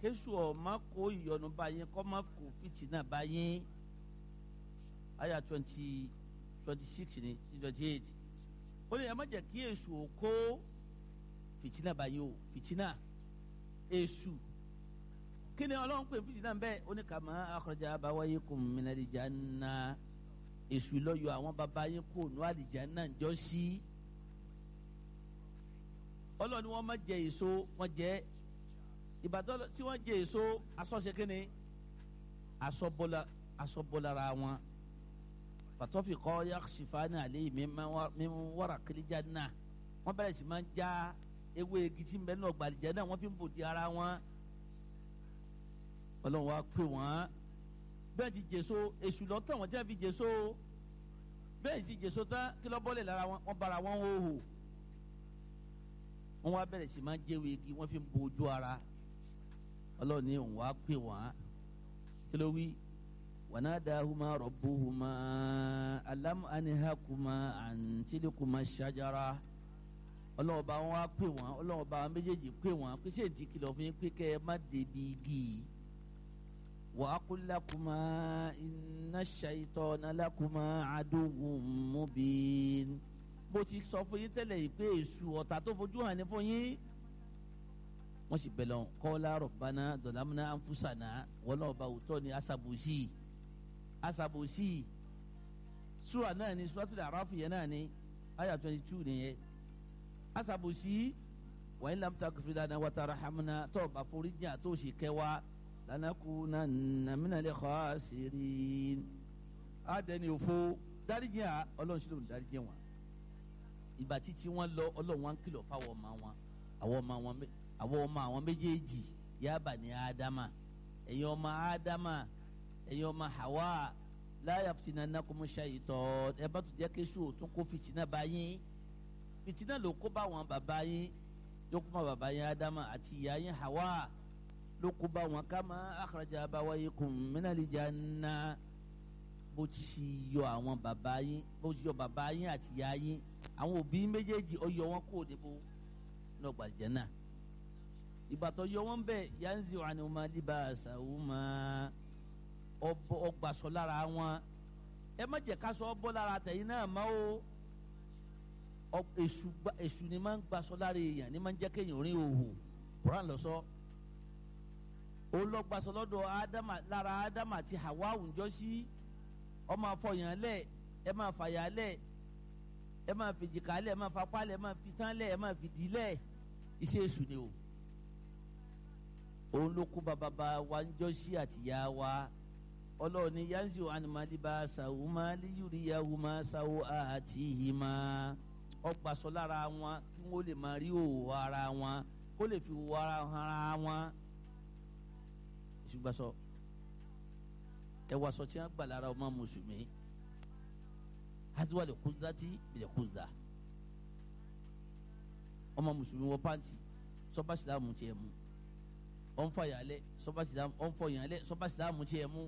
kéṣù ọ̀ má kó ìyọnu bá yín kọ́ má kó fìtínà bá yín àyà twenty twenty six ni sí twenty eight ó ní ẹ má jẹ́ kí èṣù ò kó fìtínà bá yín o fìtínà èṣù kí ni ọlọ́run pè fìtínà bẹ́ẹ̀ ó ní kàmá akhraja abawaykum minal janna èṣù lọ́yọ̀ àwọn baba yín kó nù àlìjánnà jọ sí ọlọ́run ni wọ́n má jẹ èso wọ́n jẹ ìbàdàn tí wọ́n jẹ èso asọ́ṣe kínní asọ́bọ́lá asọ́bọ́lára wọn fatọ́fì kọ́ yaksifani alẹ́ mi wọ́ra kilijanna wọ́n bẹ̀rẹ̀ sí máa ń já ewé igi tí ń bẹ náà gbàlìjẹ́ náà wọ́n fi ń bòdì ara wọn ọlọ́run wa pè wọ́n bẹ́ẹ̀ ti jèso èṣù lọ́tọ̀ wọ́n jẹ́ fi jèso bẹ́ẹ̀ ti jèso tán kí lọ́ bọ́lẹ̀ lára wọn wọ́n bara wọn hóhò wọ́n wá bẹ̀rẹ̀ sí máa ń jẹ́wé igi wọ́n fi ń bo ojú ara ọlọ́run ní òun wá pè wọ́n kí ló wí wanadahuma rabbuhuma alam anihakuma antilikuma shajara ọlọ́run bá wọn wá pè wọ́n ọlọ́run bá wọn méjèèjì pè wọ́n pé ṣé ti kìlọ̀ fún yín pé kẹ́ ẹ má débi igi yìí wa aqul lakuma inna shaytana lakuma aduwwun mubin bó ti sọ fún yín tẹ́lẹ̀ yìí pé èṣù ọ̀tá tó fojú hàn ní fún yín wọ́n sì bẹ̀rẹ̀ wọn qala rabbana zalamna anfusana wọ́n náà bá òótọ́ ni asabusi asabusi sura náà ni suratul Araf yẹn náà ni aya twenty two nìyẹn asabusi wa in lam taghfir lana wa tarhamna tó bá forí jìn àtó sì kẹwàá lanakunanna minal khasirin àdẹni òfo dáríjì à ọlọ́run sílẹ̀ òun dáríjì wọn ìgbà títí wọn lọ ọlọ́run wọn kìlọ̀ fáwọn ọmọ wọn àwọn ọmọ wọn àwọn ọmọ àwọn méjèèjì ya bani ádámà ẹ̀yin ọmọ ádámà ẹ̀yin ọmọ hawa la yaftinannakum shaytan ẹ bá tún jẹ́ kéṣù òtún kó fìtínà bá yín fìtínà ló kó bá wọn bàbá yín ló kó bá bàbá yín ádámà àti ìyá yín hawa ló kó bá wọn kama akhraja abawaykum minal janna bó ti yọ àwọn bàbá yín bó ti yọ bàbá yín àti ìyá yín àwọn òbí méjèèjì ó yọ wọn kó o dìbò ní ọgbà jẹ́nà ìbàtọ̀ yọ wọn bẹ́ẹ̀ yanzi anuma libasahuma ọgbàsọ lára wọn ẹ má jẹ́ ká sọ ọ bọ́ lára tẹ̀yìn náà má o èṣù èṣù ni máa ń gbàsọ lára èèyàn ni máa ń jẹ́ kéèyàn rìn òhò Quran lọ sọ ó lọ gbàsọ lọ́dọ̀ ádámà lára ádámà àti Hawa àwùjọ sí ọmọ afọyàn lẹ ẹ máa fàyà lẹ ẹ máa fi jìkà lẹ ẹ máa fapá lẹ ẹ máa fi tán lẹ ẹ máa fi dì lẹ iṣẹ́ èṣù ni o òun ló kó bàbá wa ń jọ sí àtìyá wa ọlọ́ọ̀ni yanzi animaliba sàwùmá liyuriyahuma sàwù àtìhìmá ọgbàsọ lára wọn kí wọ́n lè máa rí òwò ara wọn kó lè fi òwò ara wọn ìṣùgbàsọ ẹwà sọ tí wọn gbà lára ọmọ mùsùlùmí hadiwa lè kúndà tí lè kúndà ọmọ mùsùlùmí wọ pàǹtì sọba sìlámù tiẹ̀ mú ọ̀nfọ̀yàlẹ̀ sọba sìlámù ọ̀nfọ̀yàlẹ̀ sọba sìlámù tiẹ̀ mú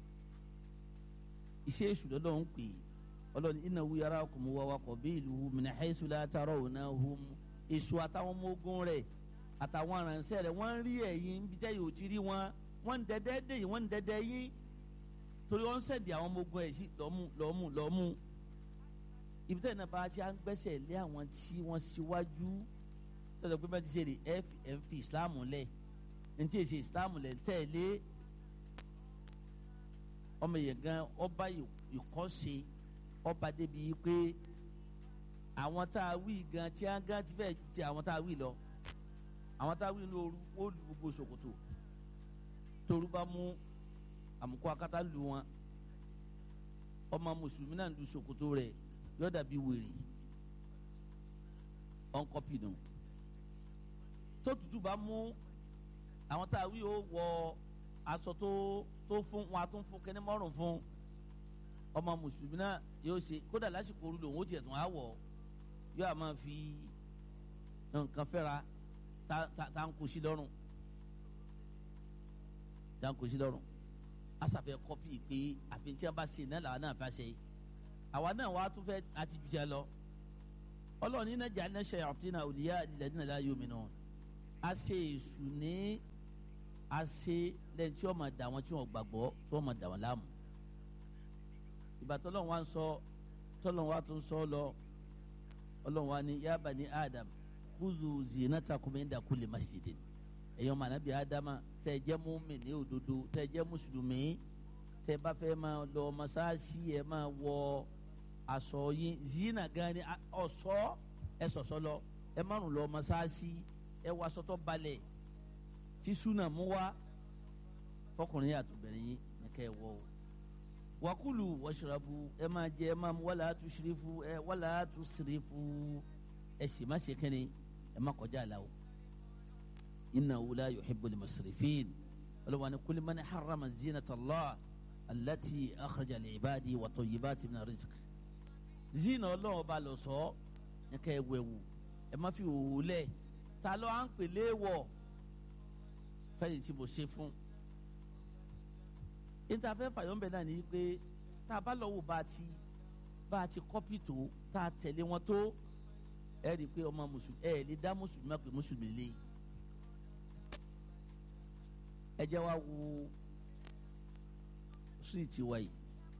iṣẹ́ èṣù lọ́dọ̀ ń pè ọlọ́ni innahu yarakum wa wa qabiluhu min haythu la tarawnahum èṣù àtàwọn ọmọ ogun rẹ̀ àtàwọn aránṣẹ́ rẹ̀ wọ́n ń rí ẹ̀yin bí tẹ́ yóò ti rí wọn wọ́n ń dẹ́dẹ́ dé yìí wọ́n ń dẹ́dẹ́ yín torí wọ́n ń sẹ̀dí àwọn ọmọ ogun ẹ̀ sí lọ́mú lọ́mú lọ́mú ibi tẹ́ ìnáwó bá ti à ń gbẹ́sẹ̀ lé àwọn tí wọ́n síwájú sọ̀rọ̀ pé bẹ́ẹ̀ ti ṣe lè ẹ̀ ń fi ìsìláàmù lẹ̀ ní tí èsì ìsìláàmù lẹ̀ ń tẹ̀lé ọmọ yẹn gan ọba ìkọ́ṣe ọba débi pé àwọn tá a wí gan tí a gan ti fẹ́ ti àwọn tá a wí lọ àwọn tá a wí ní ooru ó lu gbogbo ṣòkòtò toru bá mú àmukọ akátá lu wọn ọmọ mùsùlùmí náà lu ṣòkòtò rẹ̀ yóò dàbí wèrè ọ̀nkọ́pì nù tó tutù bá mú àwọn tá a wí ó wọ aṣọ tó tó fún wọn a tún fún kẹ́ni mọ́rùn fún ọmọ mùsùlùmí náà yóò ṣe kódà lásìkò oru lòun ó tiẹ̀ tún á wọ̀ yóò àmọ́ fi nǹkan fẹ́ra tá tá ń kó sí lọ́rùn tá ń kó sí lọ́rùn asàfẹ́ kọ́pì pé àfihàn tí wọ́n bá ṣe náà làwọn náà bá ṣe àwa náà wàá tún fẹ́ àti jùjẹ lọ ọlọ́run ní nàjà ní ṣe àfihàn òlìyá alladhina la yu'minun a ṣe èṣù ní a ṣe lẹ́yìn tí wọ́n máa dà wọ́n tí wọ́n gbàgbọ́ tí wọ́n máa dà wọ́n láàmú ìgbà tọ́lọ́run wa ń sọ tọ́lọ́run wa tó ń sọ lọ ọlọ́run wa ní ya bani adam khuzu zinatakum inda kulli masjidin ẹ̀yọ́ màá nàbí adama tẹ́ ẹ jẹ́ mùmínì òdodo tẹ́ ẹ jẹ́ mùsùlùmí tẹ́ ẹ bá fẹ́ máa lọ mọ́sáàsì ẹ máa wọ aṣọ yín zina gan ni ọ̀ṣọ́ ẹ ṣọ̀ṣọ́ lọ ẹ márùn lọ mọ́sáàsì ẹ wọ aṣọ tó balẹ̀ tí súnà mú wá fọkùnrin àtòbìnrin yín ní kẹ́ ẹ wọ o wakulu washrabu ẹ máa jẹ ẹ máa mu wala tushrifu ẹ wala tusrifu ẹ sì má ṣe kẹ́ni ẹ má kọjá àlà o innahu la yuhibbul musrifin ọlọ́wọ́n ni kulli man harrama zinata Allah allati akhraja li ibadi wa tayyibati min rizq zina ọlọ́wọ́ bá lọ sọ ẹ kẹ́ ẹ wẹ̀wù ẹ má fi òwò lẹ̀ ta ló à ń pè léwọ̀ fẹ́yìn tí mo ṣe fún ìtafẹ́ fàyọ̀mbẹ náà ni pé tá a bá lọ wò bá a ti bá a ti kọ́pì tó tá a tẹ̀lé wọn tó ẹ rí i pé ọmọ mùsùlùmí ẹ lè dá mùsùlùmí má pé mùsùlùmí lé ẹ jẹ́ wá wo síìtì wa yìí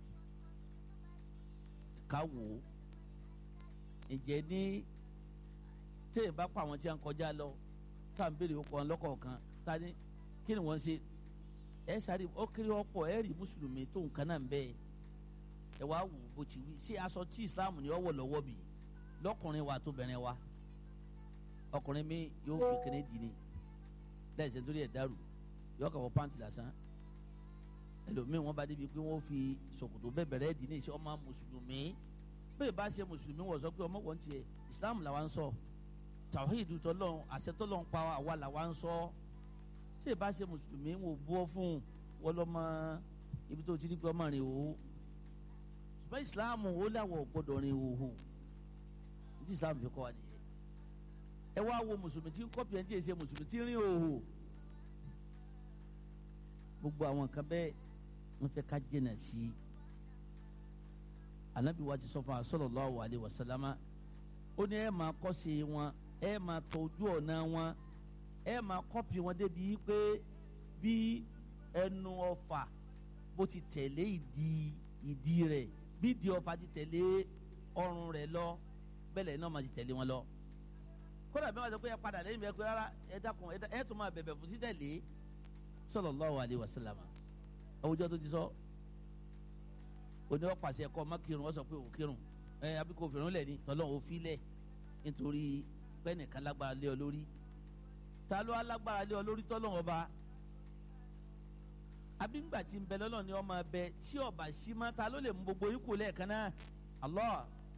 ká wò ó ǹjẹ́ ní téèyàn bá pa àwọn tí a ń kọjá lọ tá à ń béèrè ọkọ̀ lọ́kọ̀ọ̀kan tá a ní kí ni wọ́n ń ṣe ẹ sáré ó kéré ọ̀pọ̀ ẹ rí mùsùlùmí tó nǹkan náà ń bẹ ẹ wá wù bó ti wí ṣé aṣọ tí islam ní ọwọ́ lọ́wọ́ bì lọ́kùnrin wa tóbìnrin wa ọkùnrin mi yóò fi kéde dì ní lẹ́sẹ̀ nítorí ẹ̀ dàrú yóò kà wọ pàǹtì lásán ẹlòmíì wọn bá débi pé wọn fi ṣòkòtò bẹ́ẹ̀ bẹ̀rẹ̀ dì ní ṣe ọmọ mùsùlùmí bẹ́ẹ̀ bá ṣe mùsùlùmí wọ̀ sọ pé ọmọ wọn tiẹ̀ islam làwa ń sọ tàwíìdù tọ́lọ́run àṣẹ tọ́lọ́run pa àwa làwa ń sọ ṣé ìbá ṣe mùsùlùmí wò bọ́ fún wọn lọ́mọ ibi tó ti rí pé ọmọ rìn òhò ṣùgbọ́n ìsìláàmù ó láwọ̀ gbọ́dọ̀ rìn òhò ní ìsìláàmù fi kọ́ wa nìyẹn ẹ wá wo mùsùlùmí tí ń kọ́pì ẹni tí èsè mùsùlùmí tí ń rìn òhò gbogbo àwọn kan bẹ́ẹ̀ wọ́n fẹ́ ká jìnà sí i anabi wa ti sọ fún wa sallallahu alaihi wasallama ó ní ẹ máa kọ́ sí wọn ẹ máa tọ́jú ọ̀nà wọn ẹ máa kọ́pì wọn débi pé bí ẹnu ọfà bó ti tẹ̀lé ìdí ìdí rẹ̀ bí ìdí ọfà ti tẹ̀lé ọrùn rẹ̀ lọ bẹ́ẹ̀ náà máa ti tẹ̀lé wọn lọ. kódà bí wọ́n sọ pé ẹ padà lẹ́yìn bẹ́ẹ̀ pé rárá ẹ dákun ẹ tún máa bẹ̀bẹ̀ fún títẹ̀lé sallallahu alaihi wasallam àwùjọ tó ti sọ oní wọ́n pàṣẹ ẹ̀kọ́ ọmọ kírun wọ́n sọ pé òun kírun ẹ abíkó fìrún lẹ̀ ní tọ́lọ́ òfin lẹ̀ nítorí pẹ́ẹ́nìkan lágbára lé ọ lórí ta ló alágbára lé ọ lórí tọ́lọ́wọ́n ọba abígbà tí ń bẹ lọ́lọ́ ni ọmọ abẹ tí ọba sí má ta ló lè mú gbogbo yín kú lẹ́ẹ̀kan náà Allah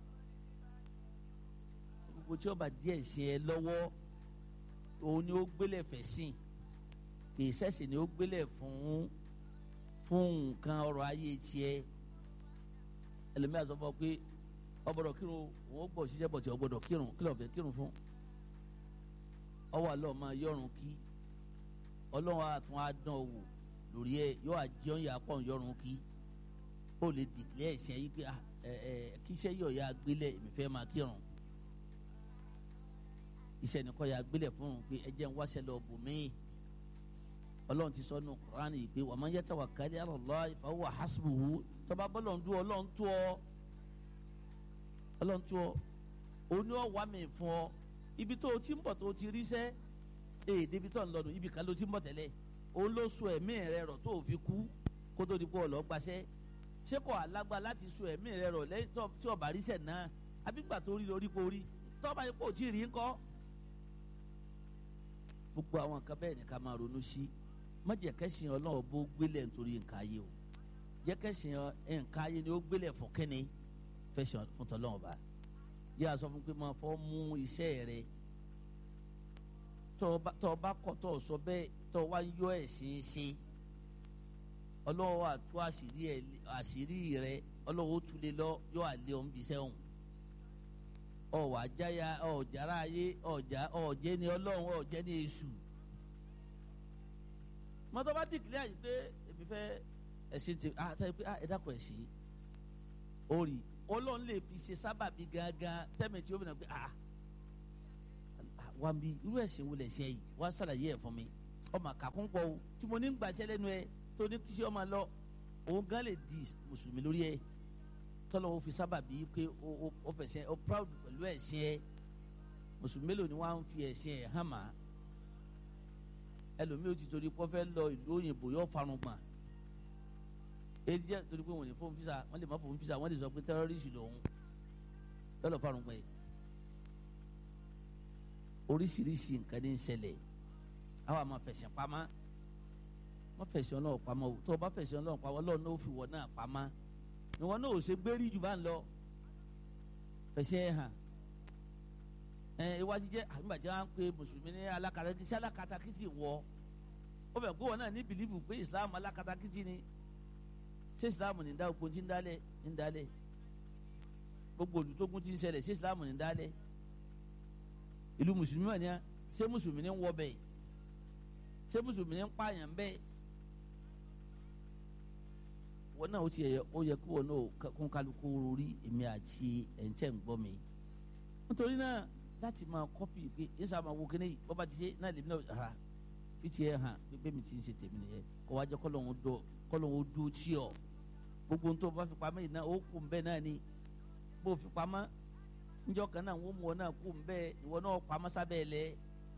gbogbo tí ọba díẹ̀ ṣe ẹ lọ́wọ́ òun ni ó gbélé fẹ̀ sìn kì í sẹ́sìn ni ó gbélé fún fún nǹkan ọrọ̀ ayé tiẹ̀ ẹlòmíà sọ fún ọ pé ọgbọ́dọ̀ kírun òun ó gbọ́ òṣìṣẹ́ bọ̀ tí ọgbọ́dọ̀ kírun kí lọ́ọ́ fẹ́ kírun fún ọwọ́ àlọ́ máa yọrùn kí ọlọ́run àtún á dán wò lórí ẹ yóò àjẹun yà pọ̀ yọrùn kí ó lè dìklẹ́ ẹ̀ṣẹ̀ yìí pé ẹ ẹ kíṣẹ́ yọ̀ ya gbélé èmi fẹ́ máa kírun iṣẹ́ nìkan ya gbélé fún un pé ẹ jẹ́ ń wáṣẹ́ lọ bò mí ọlọ́run ti sọ nù Kùránì yìí pé wa man yatawakkal ala Allah fa huwa hasbuhu tọ́ba bọ́lọ̀ ń dún ọlọ́run tó ọ ọlọ́run tó ọ òun ni ọ wá mi fún ọ ibi tó o ti ń bọ̀ tó o ti ríṣẹ́ ee débi tó ń lọ nù ibi kan ló ti ń bọ̀ tẹ́lẹ̀ òun ló so ẹ̀mí rẹ rọ̀ tó o fi kú kó tó di pé ọ̀lọ́ gbaṣẹ́ ṣé kò alágbá láti so ẹ̀mí rẹ rọ̀ lẹ́yìn tí ọba ríṣẹ́ náà abígbà tó rí lórí kó rí tọ́ba yìí kò tí ì rí ńkọ́. gbogbo àwọn nǹkan bẹ́ẹ̀ ni ká máa ronú sí má jẹ́ kẹ́sìn ọlọ́run bó gbélé nítorí nǹkan ayé o jẹ́ kẹ́sìn nǹkan ayé ni ó gbélé fún kẹ́ni fẹ́sìn fún tọ́lọ́run bá yà sọ fún pé máa fọ́ mú iṣẹ́ rẹ tọ́ ọ bá kọ́ tọ́ ọ sọ bẹ́ẹ̀ tọ́ ọ wá ń yọ ẹ̀sìn ṣe ọlọ́wọ́ wa tú àṣírí ẹ̀ àṣírí rẹ ọlọ́wọ́ tún lé lọ yọ àlẹ́ ọ̀hún bí sẹ́wọ̀n ọ̀wà jáya ọ̀jára ayé ọ̀já ọ̀jẹ́ ni ọlọ́run ọ̀jẹ́ ni èṣù mọ́tò bá dìkìlẹ̀ àyè pé èmi fẹ́ ẹ̀sìn ti àtàwọn pé ẹ̀dàkọ̀ ẹ̀sìn ó rí ọlọ́run lè fi ṣe sábàbí gangan tẹ́mi tí ó fi nà pé ah wá bí irú ẹ̀sìn wo lè ṣe yìí wá ṣàlàyé ẹ̀ fún mi ọmọ àkàkùn pọ̀ o tí mo ní gbàṣẹ lẹ́nu ẹ tó ní kí ọmọ lọ òun gan lè di mùsùlùmí lórí ẹ tọ́lọ́ wo fi sábà bíi pé ó fẹsẹ̀ ó proud pẹ̀lú ẹ̀sìn ẹ mùsùlùmí mélòó ni wọ́n á ń fi ẹ̀sìn ẹ̀ hàn má ẹlòmíì ó ti torí pé wọ́n fẹ́ lọ ìlú òyìnbó yóò farun gbọ̀n èyí jẹ́ torí pé wọ́n lè fóun fisa wọ́n lè má fóun fisa wọ́n lè sọ pé tẹ́rọ́rìsì lòun tọ́lọ̀ farun gbọ̀n yìí oríṣiríṣi nǹkan ní ń ṣẹlẹ̀ àwa máa fẹ̀sẹ̀ pamọ́ wọ́n fẹ̀sẹ̀ ọlọ́run pamọ́ o tó o bá fẹ̀sẹ̀ ọlọ́run pamọ́ ọlọ́run náà ó fi wọ̀ náà pamọ́ ìwọ náà ò ṣe gbérí jù bá ń lọ fẹ̀sẹ̀ ẹ̀ hàn ẹ̀ iwájú jẹ́ àgbàjẹ́ wa ń pe mùsùlùmí ní alákatakítí sí alákatakítí wọ ó bẹ̀ kó wọn náà ní bìlífù pé islam alákatakítí ni ṣé islam ní dá ogun tí ń dálẹ̀ ń dálẹ̀ gbogbo olùtógun tí ń ṣẹlẹ̀ ṣé islam ní dálẹ̀ ìlú mùsùlùmí wà ní à ṣé mùsùlùmí ní ń wọ bẹ́ẹ̀ ṣé mùsùlùmí ní ń pààyàn bẹ́ẹ̀ wọn náà ó ti yẹ ó yẹ kí wọn náà kún kálukú rí èmi àti ẹ̀ǹtẹ̀ ń gbọ́ mi nítorí náà láti máa kọ́pì pé yíṣà máa wo kíní yìí bọ́ba ti ṣe náà lèmi náà rà fi tiẹ̀ hàn pé bẹ́ẹ̀ mi ti ń ṣe tèmi nìyẹn kó wá jẹ́ kọ́lọ́hún dó kọ́lọ́hún dó tí ọ gbogbo ohun tó bá fi pamọ́ yìí náà ó kù ń bẹ́ẹ̀ náà ni bó fi pamọ́ njọ́ kan náà wọ́n mú ọ náà kù ń bẹ́ẹ̀ ìwọ náà pamọ́ sábẹ́ lẹ̀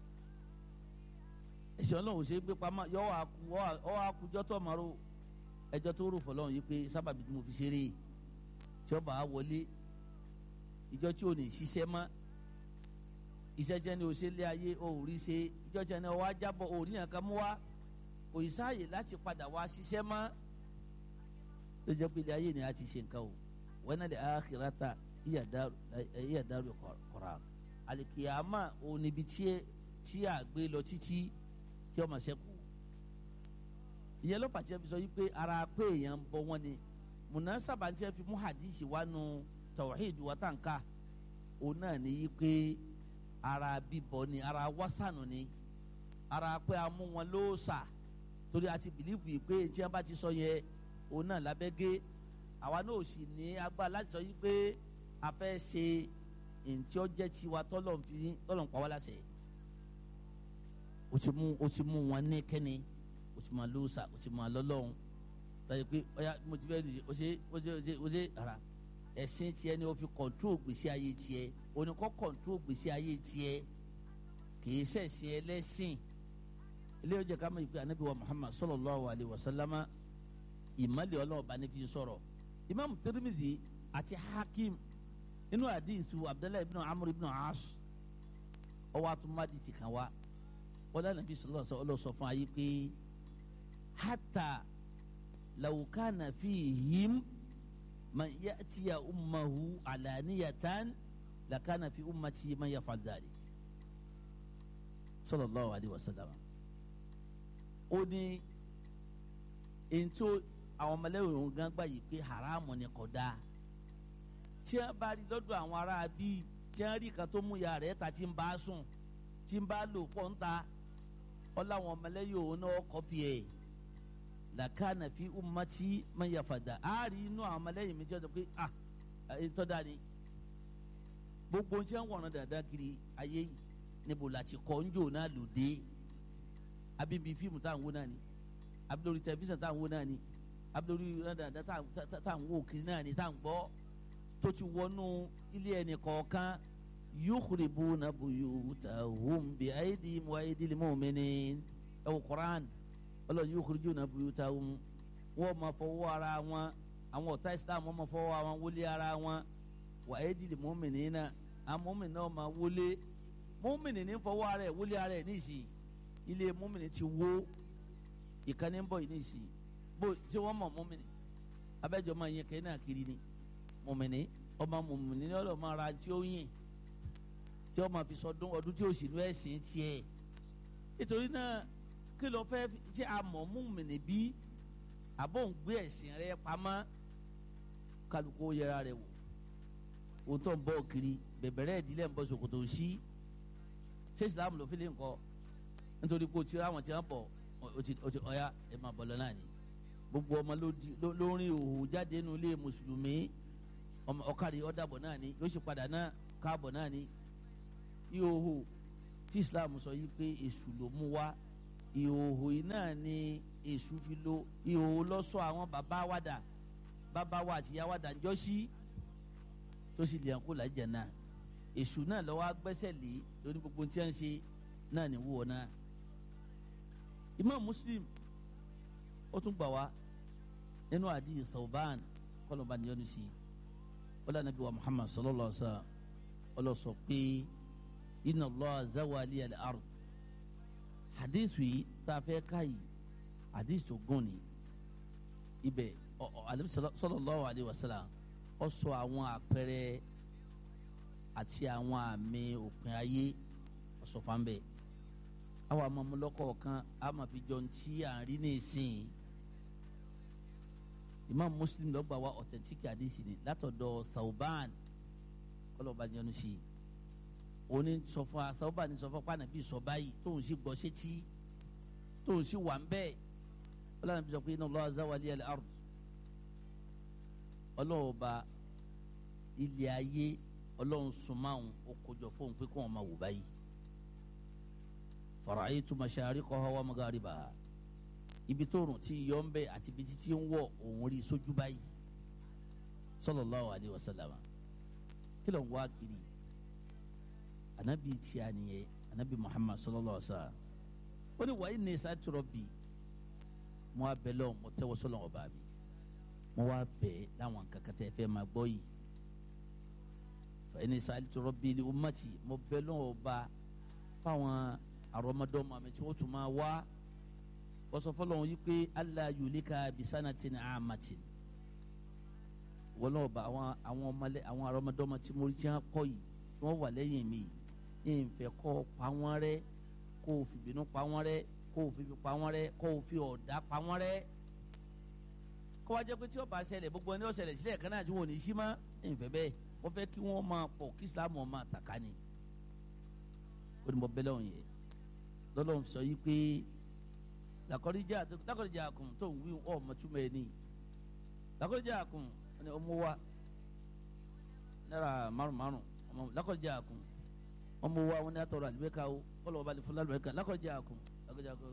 ẹ̀sìn ọlọ́run ṣe é gbé pamọ́ yọ ọ́ àkújọ́ tó ọmọ rò ẹjọ́ tó rò fọlọ́run yìí pé sábàbí tí mo fi ṣeré tí ọba á wọlé ìjọ tí ò ní ṣiṣẹ́ mọ́ iṣẹ́ jẹ́ ni o ṣe lé ayé o ò rí ṣe ìjọ jẹ́ ni o wá jábọ̀ o ò ní yàn kan mú wá kò yí sáàyè láti padà wá ṣiṣẹ́ mọ́ ló jẹ́ pé ilé ayé ni a ti ṣe nǹkan o wọ́n náà lè ákìrátà ìyà dárò kọ̀ra àlìkìyàmà o níbi tí a gbé lọ títí tí ọmọ ṣẹ́kù ìyẹn ló pàṣẹ fi sọ yìí pé ara pé èèyàn ń bọ wọn ni munasaba tí a fi mú hadith wa nu tawhid wa tànká òun náà ní yìí pé ara bíbọ ni ara wásánù ni ara pé a mú wọn lóòsà torí a ti bìlíìfù yìí pé tí wọn bá ti sọ yẹ òun náà lábẹ́gẹ́ àwa náà sì ní agbára láti sọ yìí pé a fẹ́ ṣe ntí ó jẹ́ tiwa tọ́lọ̀ ń fi tọ́lọ̀ ń pa wá láṣẹ o ti mú o ti mú wọn ní kẹ́ni o ti máa lóòsà o ti máa lọ́lọ́run tàbí pé ọ̀ya mo ti fẹ́ nìyí o ṣe o ṣe o ṣe o ṣe ara ẹ̀sìn tiẹ̀ ni o fi kọ̀ntró gbèsè ayé tiẹ̀ o ní kọ́ kọ̀ntró gbèsè ayé tiẹ̀ kìí ṣẹ̀ṣẹ̀ ẹlẹ́sìn ilé ọjà ká mọ̀ ìpè anabi wa muhammad sallallahu alayhi wa sallama ìmọ̀lẹ̀ ọlọ́ọ̀bá ní fi sọ̀rọ̀ imam tirmidhi àti hakim inú àdìsù abdullahi ibn amr ibn as ọwọ́ àtúmọ̀dì ti kàn wá wọ́n nàbí sọlọ́ sọ ọlọ́sọ fún ayé pé hata lawukana fihim man ya'tiya ummahu alaniyatan lakana fi ummati man yaf'al dhalik sallallahu alayhi wa sallam ó ní ètò àwọn ọmọlẹ́wọ̀n òun gan gbà yìí pé haramu ni kò dáa tí wọ́n bá rí lọ́dọ̀ àwọn ará bíi tí wọ́n rí kan tó mú ya rẹ̀ ta tí ń bá sùn tí ń bá lò pọ̀ ń ta ọláwọn ọmọlẹ́yìn òun náà kọ́pì ẹ̀ làkàna fi ummati man yafada á rí inú àwọn ọmọlẹ́yìn mi jẹ́ pé ah ètò dání gbogbo tí wọ́n wọ̀nà dáadáa kiri ayé yìí níbo láti kọ́ ń jò náà lòdì abibi fíìmù táwọn wò náà ni abilori tẹlifíṣàn táwọn wò náà ni abilori dáadáa táwọn wò kiri náà ni táwọn gbọ́ tó ti wọnú ilé ẹnì kọ̀ọ̀kan yukhribuna buyutahum bi aydihim wa aydil mu'minin ẹ wò Qur'an ọlọ́run yukhrijuna buyutahum wọ́n máa fọwọ́ ara wọn àwọn ọ̀tá Islam wọ́n máa fọwọ́ àwọn wọlé ara wọn wa aydil mu'minina àwọn mu'min náà máa wọlé mu'min ní fọwọ́ ara ẹ̀ wọlé ara ẹ̀ níṣì ilé mu'min ti wó ìkànnì ń bọ̀ yìí níṣì bó tí wọ́n mọ̀ mu'min abẹ́jọ́ máa yẹ kẹ́ náà kiri ni mu'min ọmọ mu'min ní ọlọ́run máa ra tí ó yìn tí ọmọ fi sọdún ọdún tí òsì ló ẹsìn tiẹ̀ nítorí náà kí ló fẹ́ tí a mọ̀ mú mìíràn bí àbọ̀ ń gbé ẹ̀sìn rẹ pamọ́ kálukú yẹra rẹ wò òun tó ń bọ̀ kiri bẹ̀bẹ̀rẹ̀ ìdílé ń bọ̀ ṣòkòtò sí ṣé Islam ló fi lè kọ́ nítorí pé o ti ráwọn tí wọ́n bọ̀ o ti ọ̀ya ẹ̀ máa bọ̀ lọ náà ni gbogbo ọmọ ló rin òhò jáde nínú ilé mùsùlùmí ọ̀kadì ọ̀dàbọ̀ náà ni yóò ṣe padà náà káàbọ̀ náà ni ìhòhò tí islam sọ yìí pé èṣù ló mú wá ìhòòhò yìí náà ni èṣù fi lo ìhòòhò lọ́sọ̀ àwọn bàbá wa dà bàbá wa àti ìyá wa dà ńjọ́ sí tó sì lè kó làjẹ náà èṣù náà lọ́wọ́ agbẹ́sẹ̀ lé lórí gbogbo tí wọ́n ń ṣe náà ní wúwo náà Imam Muslim ó tún gbà wá nínú àdìyẹ Thawban kọlọmba ni yọnu sí wọlé anabi wa Muhammad sallallahu alaihi wa sallam ọlọsọ pé inna Allah zawali al-ard hadithu yìí tá a fẹ́ ká yìí hadithu gùn ni ibẹ̀ ọ ọ anabi sallallahu alaihi wa sallam ó sọ àwọn àpẹẹrẹ àti àwọn àmì òpin ayé ó sọ fún bẹ́ẹ̀ àwọn amamulọkọ kan a máa fi jọ ntí à ń rí ní ìsìn imam muslim ló gbà wá authentic hadith ni látọ̀dọ̀ Thawban kọlọba jẹnu sí i òní sọ fún wa Thawban ní sọ fún wa pàànàbí sọ báyìí tóun sì gbọ́ sétí tóun sì wà ń bẹ́ẹ̀ ọlọ́run bí sọ pé inna Allah zawali al-ard ọlọ́run ọba ilé ayé ọlọ́run sùnmáwọn ó kójọ fóun pé kó wọn máa wò báyìí fara'aytu mashariqaha wa magharibaha ibi tó rùn tí yọ ń bẹ àti ibi títí ń wọ òun rí sójú báyìí sallallahu alayhi wa sallam kí ló ń wá kiri anabi tí a nìyẹn anabi muhammad sallallahu alayhi wa sallam ó ní wàá ní sàtú rabbi mo wá bẹ lọ́wọ́ mo tẹ́wọ́ sọ́lọ́ ọba mi mo wá bẹ̀ láwọn kankan tẹ́ fẹ́ máa gbọ́ yìí fa ní sàtú rabbi li ummati mo bẹ lọ́wọ́ ọba fáwọn àrọ́mọdọ́mọ mi tí wọ́n tún máa wá wọ́sọ fọlọ́ wọn yìí pé allah yulika bisanatin amatin wọ́n náà bá àwọn àwọn ọmọlẹ́ àwọn àrọ́mọdọ́mọ tí mo rí tí wọ́n kọ́ yìí tí wọ́n wà lẹ́yìn mi yìí ìfẹ́ kọ́ pa wọ́n rẹ́ kó o fi bínú pa wọ́n rẹ́ kó o fi fi pa wọ́n rẹ́ kó o fi ọ̀dà pa wọ́n rẹ́ kó wá jẹ́ pé tí ó bá ṣẹlẹ̀ gbogbo ẹni ó ṣẹlẹ̀ sílẹ̀ kan náà tí wọ́n ò ní sí mọ́ ìfẹ́ bẹ́ẹ̀ wọ́n fẹ́ kí wọ́n máa pọ̀ kí islam máa tàka ni ó ní mo bẹ́lẹ̀ òun yẹ lọ́lọ́run sọ yìí pé lakɔrija lakɔrija kun tó ń wí ọ mọtúmọ yẹn ni lakɔrija kun ẹni ọmọ wa náírà márùn márùn ọmọ lakɔrija kun ọmọ wa wọn ni atọrọ àlùbẹ́ka o kọlọ̀ ọba àlùfọ́ àlùbẹ́ka lakɔrija kun lakɔrija kun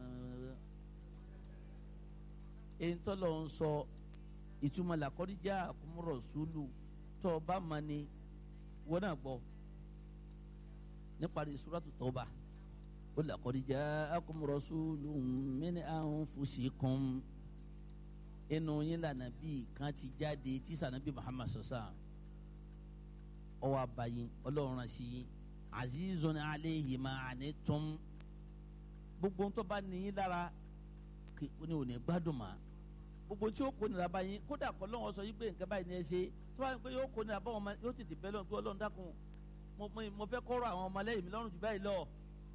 èyí tọ́lọ̀ ń sọ ìtumọ̀ lakɔrija kun rọ̀ sùlù tó o bá ma ni wọn náà gbọ́ níparí suratu Tawba ó laqad ja'akum rasulun min anfusikum inú yín lànà bíi kan ti jáde tí sànàbí Muhammad sọ̀sà ọwọ́ abayin ọlọ́run rán sí yín azizun alayhi ma anittum gbogbo tó bá ní yín lára kí ó ní òní gbádùn mà gbogbo tí ó kó nira báyìí kódà kọ́ lọ́wọ́ sọ yí pé nǹkan báyìí ní ẹ ṣe tó bá yẹ pé yóò kó nira bá wọn yóò sì ti bẹ́ lọ́run pé ọlọ́run dákun mo fẹ́ kọ́rọ̀ àwọn ọmọlẹ́yìn mi lọ́rùn jù báyìí lọ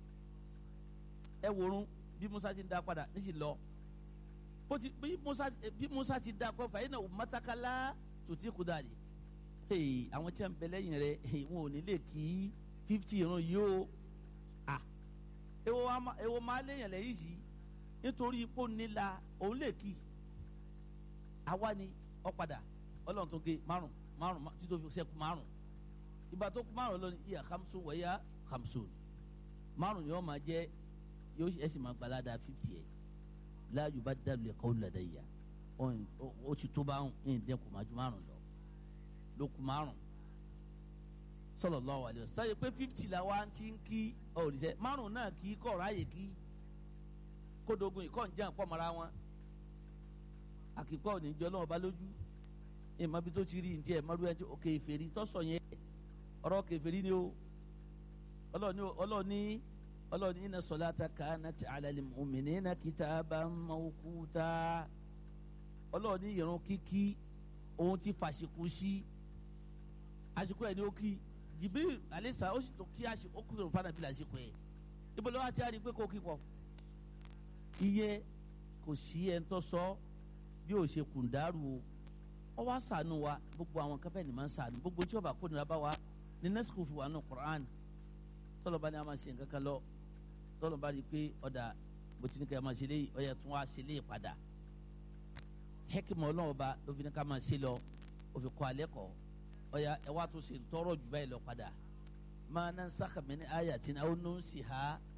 ẹ wòrun bí musa ti ń da padà níṣì lọ bó ti bí musa bí musa ti da kọ fà yín náà matakala tó ti kú dàrí ee àwọn tí a ń bẹ lẹ́yìn rẹ wọn ò ní lè kí fifty irun yìí o ah èwo wa èwo máa léyìn lẹ́yìn sí nítorí ipò nílà òun lè kí àwa ni ọ padà ọlọ́run tó gé márùn márùn títí tó fi ṣẹ́kù márùn ìgbà tó kú márùn lónìí ìyá hamsun wọ̀nyá hamsun márùn yóò máa jẹ́ yóò ẹ sì máa gba aládàá fifty ẹ láàyò bá dàlú ẹ kọ́ lọ́dẹ yìí ó ti tó bá ń ń dẹ́ kó máa ju márùn lọ ló kú márùn sallallahu alaihi wasallam sọ pé fifty la wá ti ń kí òrìṣẹ́ márùn náà kí kọ́ ráàyè kí kódogun ìkọ́ ń jẹ́ àpọ̀ mọ́ra wọn àkìkọ́ ò ní jọ lọ́wọ́ bá lójú ìmọ̀ bí tó ti rí ntí ẹ̀ mọ́rú ẹ̀ òkè ìfèrí tọ́sọ̀ yẹn ọ̀rọ̀ kèfèrí ni o ọlọ́ọ̀ni ọlọ́ọ̀ni inna salata kanat ala al-mu'minina kitaban mawquta ọlọ́ọ̀ni ìrun kíkí òun ti fàṣekù sí àsìkò ẹ̀ ní ó kí Jibril alisa ó sì tó kí àsìkò ó kúrò fún àbílẹ̀ àsìkò ẹ̀ ibo lọ́wọ́ àti àrí pé kó kí pọ̀ iye kò sí ẹ̀ ń tọ́ sọ bí ó ṣe kùndàrú o ọ wá ṣàánú wa gbogbo àwọn káfẹ́ ni máa ń ṣàánú gbogbo tí ó bá kó nira bá wa ní nẹ́sìkò fi wà nù Qur'an tọ́lọ̀ bá ní a máa ṣe nǹkan kan lọ tọ́lọ̀ bá rí i pé ọ̀dà bó ti ní ká máa ṣe lé ọ̀yà tún wá ṣe lé padà hẹ́kìmọ̀ ọlọ́wọ́ bá ló fi ní ká máa ṣe lọ ó fi kọ́ alẹ́ kọ́ ọ̀yà ẹ wá tó ṣe ń tọrọ jù báyìí lọ padà máa ná sáka mi ní àyà tí a ó nù sí ha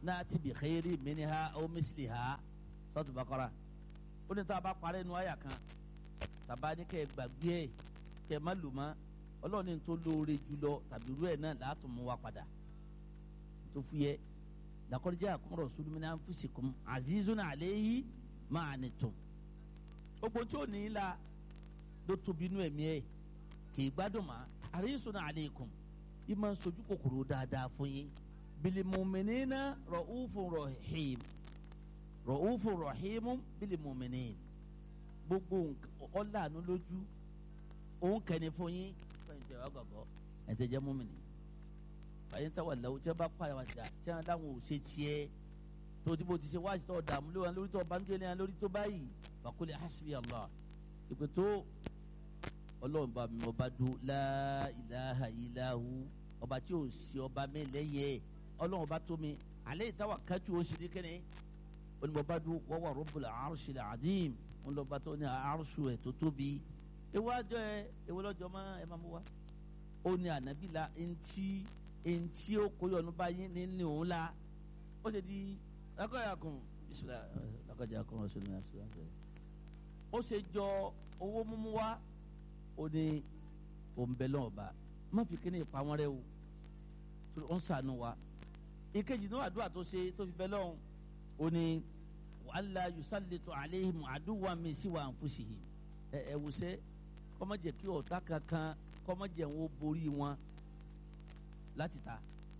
náàtì bi khayri minha aw misliha sọ́tù Baqara ó ní tá a bá parẹ́ nu àyà kan tàbá ní kẹ́ ẹ gbàgbé ẹ̀ kẹ́ ẹ má lò mọ́ ọlọ́run ní tó lóore jùlọ tàbí irú ẹ̀ náà láàtún mú wa padà tó fúyẹ́ laqad ja'akum rasulun min anfusikum azizun alayhi ma anittum gbogbo tí ò ní í la ló tóbi inú ẹ̀mí ẹ̀ kì í gbádùn mọ́ harisun alaykum yìí máa ń sojú kòkòrò dáadáa fún yín bil mu'minina ra'ufun rahim ra'ufun rahimun bil mu'minin gbogbo ọ̀làánú lójú òun kẹ́ni fún yín fẹ́yìn tẹ̀ wá gbàgbọ́ ẹ̀ tẹ̀ jẹ́ mùmínì fàyín táwọn lẹ́wọ́ tí wọ́n bá pààyàn wá jà tí wọ́n dáhùn ò ṣe tiẹ̀ tó tí mo ti ṣe wáṣí tó dààmú lé wọn lórí tó banújẹ́ lé wọn lórí tó báyìí fàkúlẹ̀ hasbi allah ìpè tó ọlọ́run bá mi ọba dún la ilaha illahu ọba tí ò sí ọba mi lẹ́yẹ ọlọ́run bá tó mi alẹ́ ìtawà kájú ó sì ní kẹ́ni onímọ̀ọ́bá dún wọ́n wà rabbul arshil azim wọn lọ́ba tó ní arṣu ẹ̀ tó tóbi iwájọ ẹ ewolọjọ mọ ẹ máa mú wa ó ní ànábì la eŋti eŋti ó kóyọnu báyìí nínú òun la ó ṣe di lakọyà kun bisimilá lakọjà kun ọsùn ní àṣù àṣẹ ó ṣe jọ owó mímú wa ó ní òǹbẹ̀lẹ̀ ọba má fi kíní ìpamọ́ rẹ o ó ń sànù wa ìkejì ní àdúrà tó ṣe tó fi bẹ́lẹ̀ ọ̀hún ó ní wàhálà yusallitu aleihim aduwa min siwa anfusihim ẹ ẹ wùsẹ́ kọ́mọ́jẹ kí ọ̀tá kankan kọ́mọ́jẹ wọn borí wọn láti ta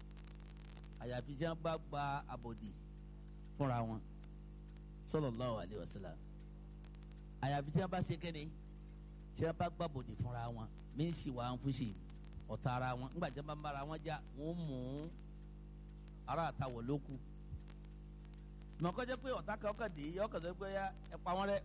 àyàfi tí wọn bá gba àbọ̀dì fúnra wọn sallallahu alaihi wasallam àyàfi tí wọn bá ṣe kẹ́ni tí wọn bá gba àbọ̀dì fúnra wọn min siwa anfusihim ọ̀tá ara wọn ńgbà tí wọn bá ń bára wọn já wọn mú ara àtàwọ̀ lóku nọkọjẹ pé ọ̀tá kan ọkàn dé ọkàn tó gbé ya ẹ pa wọn rẹ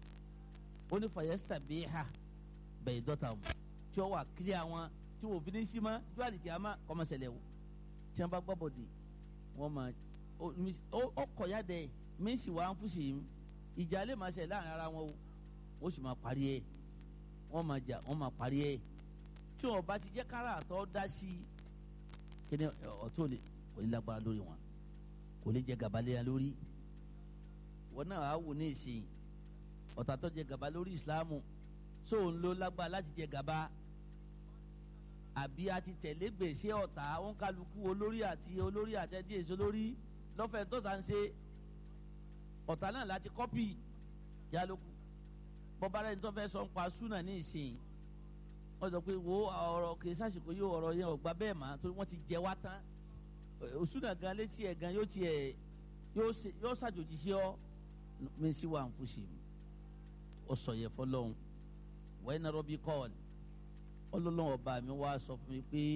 ó ní fàyẹ́sítà bíi ha bẹ̀yì dọ́ta mu tí ó wà kílí àwọn tí wọ́n fi ní sí ma ju àlìkí àmà kọ́mọsẹ̀lẹ̀ o tí wọ́n bá gbọ́ bọ̀dì wọ́n ma ó kọ̀ ya dẹ̀ mísì wà ń fúsì yìí ìjà lè máa ṣe láàrin ara wọn o wọ́n sì máa parí ẹ̀ wọ́n máa jà wọ́n máa parí ẹ̀ tí wọ́n bá ti jẹ́ kára àtọ́ dá sí kí ni ọ̀tún ò lè kò ní lágbára lórí wọn kò lè jẹ gàba léya lórí wọn náà á wò ní ìsìn ọ̀tá tó jẹ gàba lórí ìsìláàmù so ń lo lágbára láti jẹ gàba àbí a ti tẹ̀lé gbèsè ọ̀tá wọn kálukú olórí àti olórí àtẹ̀dí èso lórí lọ́fẹ̀ẹ́ tó ta ń ṣe ọ̀tá náà láti kọ́pì yálòkù bọ́bá rẹ̀ tó fẹ́ sọ ń pa súnà ní ìsìn wọ́n sọ pé wo ọ̀rọ̀ kì í sàṣìkò yóò ọ̀rọ̀ yẹn ọ̀gbà bẹ́ẹ̀ mà torí wọ́n ti jẹ wá tán òsúnà gan létí ẹ̀ gan yóò tiẹ̀ yóò ṣàjòjì sí ọ mi sí wa nfusi ọ sọ yẹ fọlọ́hún wẹ́n náà rọ́bì kọ́ọ̀lì ọlọ́lọ́wọ́ ọba mi wá sọ fún mi pé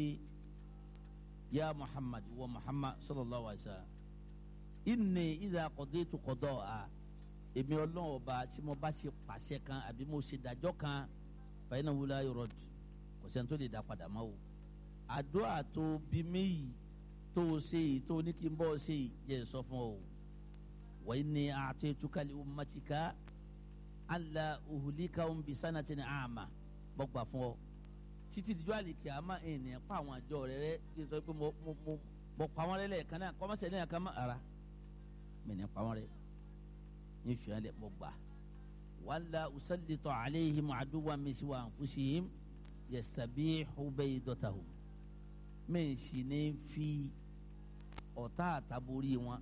ya muhammad wa muhammad sallallahu alaihi wa sallam inni idha qadaytu qada'a èmi ọlọ́wọ́ ọba tí mo bá ti pàṣẹ kan àbí mo ṣe dájọ́ kan fa innahu la yurad kò sẹ́ni tó lè dá padà mọ́ o àdúrà tó bí mi yìí tó o ṣe yìí tó o ní kí n bọ́ ọ ṣe yìí jẹ́ sọ fún ọ wa inni a'taytuka li ummatika alla uhlikahum bi sanatin a'ma bọ́gbà fún ọ títí dijọ́ àlìkè àmà ènìyàn pa àwọn àjọ rẹ rẹ kí n sọ pé mo mo mo mo pa wọn rẹ lẹ́ẹ̀kan náà kọ́mọ́sẹ̀ lẹ́yìn kan mọ́ ara mi ní pa wọn rẹ ní fìyà lẹ mo gbà wala usallitu alayhim aduwwan min siwa anfusihim yastabihu baydatahum mi sì ní fi ọ̀tá àtàborí wọn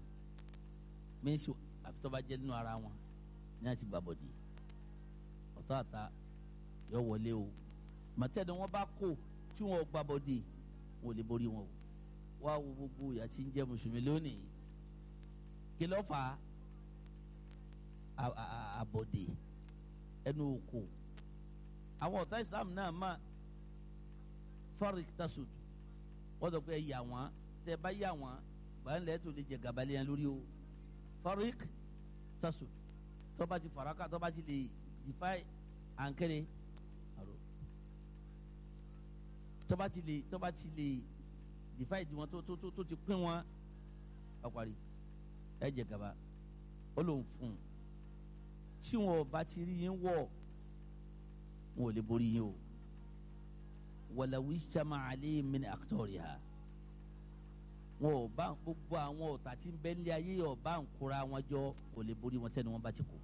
mi sì àfitọ́ba jẹ́ nínú ara wọn ní àti gbàbọ̀dì ọ̀tá àtà yọ wọlé o màtẹ́ni wọn bá kó tí wọn gbàbọ̀dì wọn ò lè borí wọn o wá wo gbogbo ìyà tí ń jẹ́ mùsùlùmí lónìí kí ló fà á àbọ̀dì ẹnu òkò àwọn ọ̀tá Islam náà mà farik tasud wọ́n sọ pé yà wọ́n tẹ́ bá yà wọ́n báyìí lẹ́yìn tó lè jẹ gàbálẹ̀ yẹn lórí o farik tasud tọ́ba ti faraka tọ́ba ti lè dìfá ànkẹ́rẹ́ àrò tọ́ba ti lè tọ́ba ti lè dìfá ìdí wọn tó tó tó tó ti pín wọn ọ̀parí ẹ jẹ gàba ó lòun fún un tí wọn ò bá ti rí yín wọ̀ wọn ò lè borí yín o walawi sama ale min akitọri ha wọn ò bá gbogbo àwọn ọ̀tá tí ń bẹ nílé ayé ọba ń kóra wọn jọ kò lè borí wọn tẹ́ni wọn bá ti kó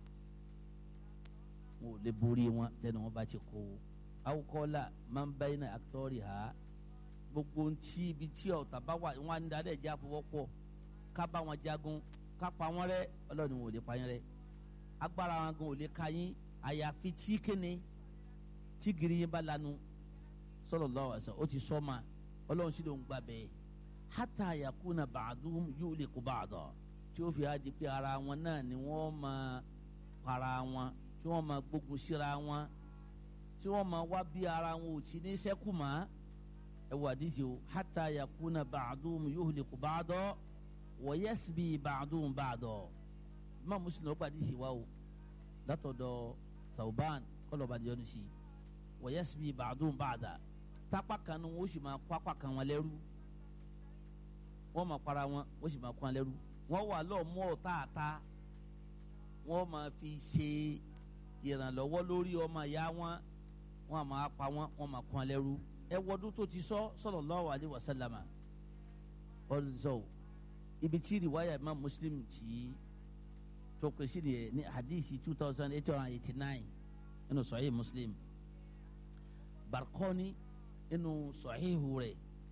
wọn ò lè borí wọn tẹ́ni wọn bá ti kó awukọ́lá máa ń báyìí náà àtọ́rì ha gbogbo ntí ibi tí ọ̀tá bá wà wọn á ní dáadé ẹ̀jẹ̀ àfọwọ́pọ̀ ká bá wọn jagun ká pa wọn rẹ́ ọlọ́run wọn ò lè pa yín rẹ́ agbára wọn gan ò lè ka yín àyàfi tí kíni tí giri yín bá lanu sallallahu alaihi wasallam ó ti sọ ma ọlọ́run sì ló ń gbà bẹ́ẹ̀ hata yakuna ba'duhum yuliku ba'da tí ó fi á di pé ara wọn náà ni wọ́n máa para wọn tí wọ́n máa gbógun síra wọn tí wọ́n máa wá bí ara wọn ò ti ní sẹ́kù mọ́ ẹ wà díje o hata yakuna ba'duhum yuliku ba'da wa yasbi ba'duhum ba'da imam muslim ọgbà díje wa o látọ̀dọ̀ Thawban kọlọ̀ba di ọ́nu sí wa yasbi ba'duhum ba'da tápá kan ní wọ́n sì máa kó apá kan wọn lẹ́rú wọ́n máa para wọn wọ́n sì máa kó wọn lẹ́rú wọ́n wà lọ́ọ̀ mú ọ̀tá àta wọ́n máa fi ṣe ìrànlọ́wọ́ lórí ọmọ ìyá wọn wọ́n máa pa wọn wọ́n máa kó wọn lẹ́rú ẹ wọ́dún tó ti sọ sallallahu alaihi wasallama ọdún sọ ibi tí riwaya imam muslim tí tó pèsè nìyẹn ní hadisi two thousand eight hundred eighty nine nínú sahih muslim barkoni nínú sahihu rẹ̀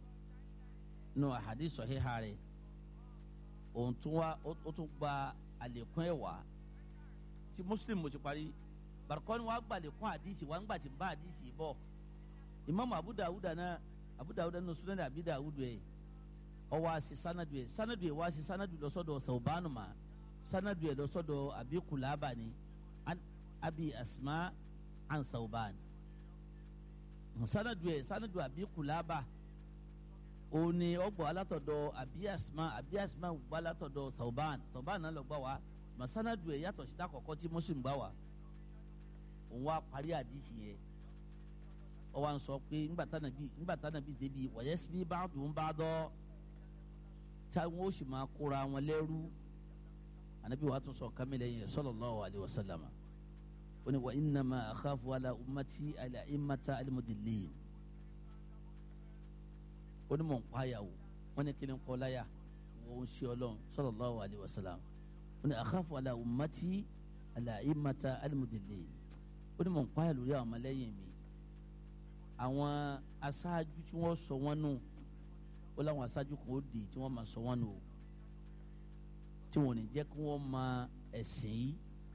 nínú ahadi sahiha rẹ̀ òun tún wá ó tún gba àlékún ẹ̀ wá tí muslim mo ti parí barkoni wá gba àlékún hadisi wá ń gbà tí ń bá hadisi bọ̀ imam abu dawuda náà abu dawuda nínú sunan abi dawudu ẹ̀ ọ wá sí sanadu ẹ̀ sanadu ẹ̀ wá sí sanadu lọ́sọ̀dọ̀ sọ̀bánu ma sanadu ẹ̀ lọ́sọ̀dọ̀ abi kulaba ni an abi asma an sọ̀bánu sanadu ẹ̀ sanadu abi kulaba òun ni ọgbọ alátọ̀dọ̀ abi asma abi asma gbọ́ alátọ̀dọ̀ sọ̀bánu sọ̀bánu náà lọ gbọ́ wa ma sanadu ẹ̀ yàtọ̀ síta kọ̀kọ́ tí muslim gbà wá òun wá parí àdìsí yẹn ọ wá ń sọ pé ńgbàtà nàbí ńgbàtà nàbí débi wọ̀nyẹ́sì bí bá dùn bá dọ́ táwọn ó sì máa kóra wọn lẹ́rú anabi wa tún sọ kamilẹ yẹn sallallahu alaihi wasallam ó ní wa innama akhafu ala ummati ala imata alimudilin ó ní mọ̀ nkpáyà o wọ́n ní kíni nkọ́láyà wọ́n ń ṣe ọlọ́run sallallahu alaihi wasallam ó ní akhafu ala ummati ala imata alimudilin ó ní mọ̀ nkpáyà lórí àwọn ọmọlẹ́yìn mi àwọn aṣáájú tí wọ́n sọ wọ́n nù ó láwọn aṣáájú kan ó di tí wọ́n máa sọ wọ́n nù o tí wọ́n ní jẹ́ kí wọ́n máa ẹ̀sìn yìí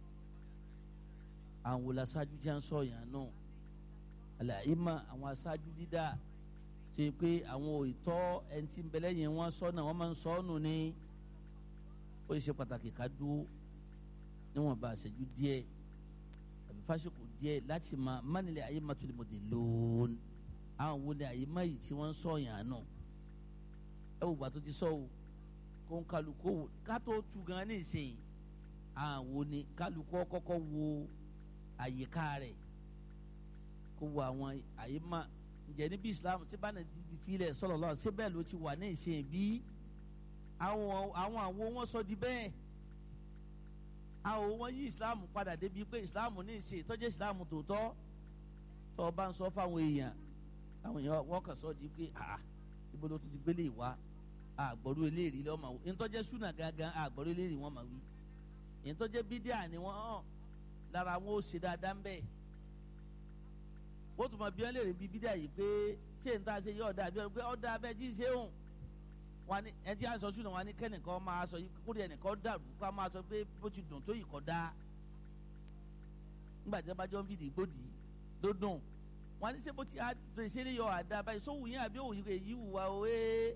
àwọn wòlé aṣáájú tí wọ́n sọ yàn nù àlàyé mà àwọn aṣáájú dídá tó yẹ pé àwọn òyìtọ́ ẹni tí ń bẹ lẹ́yìn wọn sọ náà wọ́n máa ń sọ ọ́ nù ní ó ṣe pàtàkì ká dúró níwọ̀n bá àṣẹjú díẹ̀ àbí fásitì díẹ̀ láti máa mánilẹ̀ ayé má tulè mọ̀dé lóòn àwọn wòlé ayé má yìí tí wọ́n ń sọ yàn nù ẹ wò gbà tó ti sọ o kó ń kálukó wò ká tó tu gan ní ìsìn àwọn ni kálukó kọ́kọ́ wo àyíká rẹ̀ kó wo àwọn àyè má ǹjẹ́ níbi Islam tí bá nà ti filẹ̀ sallallahu ṣé bẹ́ẹ̀ ló ti wà ní ìsìn bí àwọn àwọn àwo wọn sọ di bẹ́ẹ̀ àwọn wọn yí Islam padà débi pé Islam ní ìsìn ìtọ́jú Islam tòótọ́ tó o bá ń sọ fáwọn èèyàn àwọn èèyàn wọ́n kàn sọ di pé ah ibo ló tún ti gbélé ìwá àgbọ̀rú eléyìí lọ́mọ wò ìtọ́jẹ́ súnà gangan àgbọ̀rú eléyìí wọ́n máa wí ìtọ́jẹ́ bídíà ni wọ́n hàn lára wọn ó ṣe dáadáa ń bẹ̀ wọ́n tún máa bí wọ́n léèrè bí bídíà yìí pé ṣé n ta ṣe yọ ọ̀dà bí wọ́n pé ọ̀dà abẹ́ tí ń ṣe òun wọn ni ẹni tí a sọ súnà wọn ni kẹ́nìkan máa sọ kúrò ẹnìkan dàrú ká máa sọ pé bó ti dùn tó yìí kọ́ dá nígbà tí wọ́n bá jọ ń fìdí gbòdì ló dùn wọn ní ṣé bó ti ṣe lè yọ àdá báyìí sóhùn yín àbí òun èyí wù wá o ee